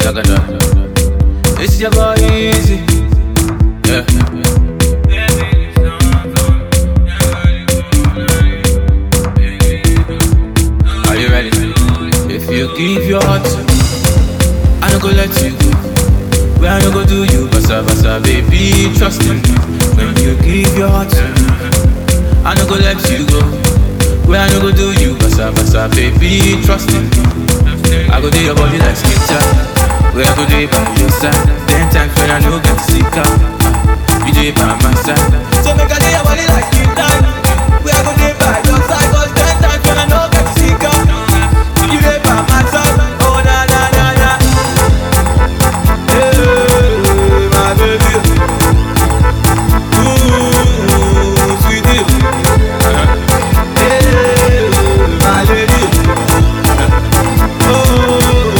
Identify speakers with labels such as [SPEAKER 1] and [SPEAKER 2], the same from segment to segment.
[SPEAKER 1] Zagada. It's your boy easy. Yeah. Are you ready? If you give your heart to me, I don't go let you go. Where I don't go do you, basa basa, baby, trust in me. When you give your heart to me, I don't go let you go. Where I don't go do you, basa basa, baby, trust in me. I go do your body like skin tight. Where I go do it by your side. Ten times when I know get to see car. You do it by my side. So make I do your body like skin tight. Where I go do it by your side. Cause ten times when I know get to see car. You do it by my side. Oh na na na na. Hey, my baby. Ooh, sweetie. Hey, my lady. Oh.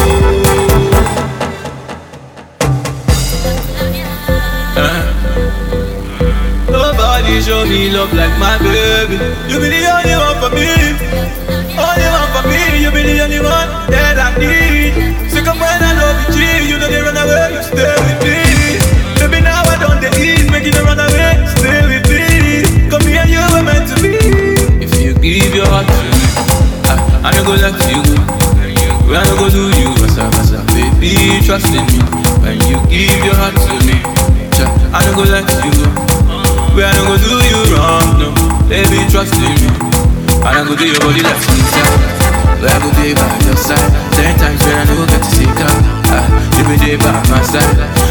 [SPEAKER 1] Nobody show me love like my baby. You be the only one for me. Only one for me. You be the only one that I need. So come when I love you, G, you know they run away. You stay with me. Baby, now I don't the ease, making them run away. Stay with me. Come here, you were meant to be. If you give your heart to me, I, I don't go let you go. When I go do you, basa basa, baby, trust in me. When you give your heart to me, cha, I don't go let you go. When I don't go do you wrong, no, baby, trust in me. I don't go do your body like inside. Where I go be by your side. Ten times when I don't go get to see car, ah, you be there by my side.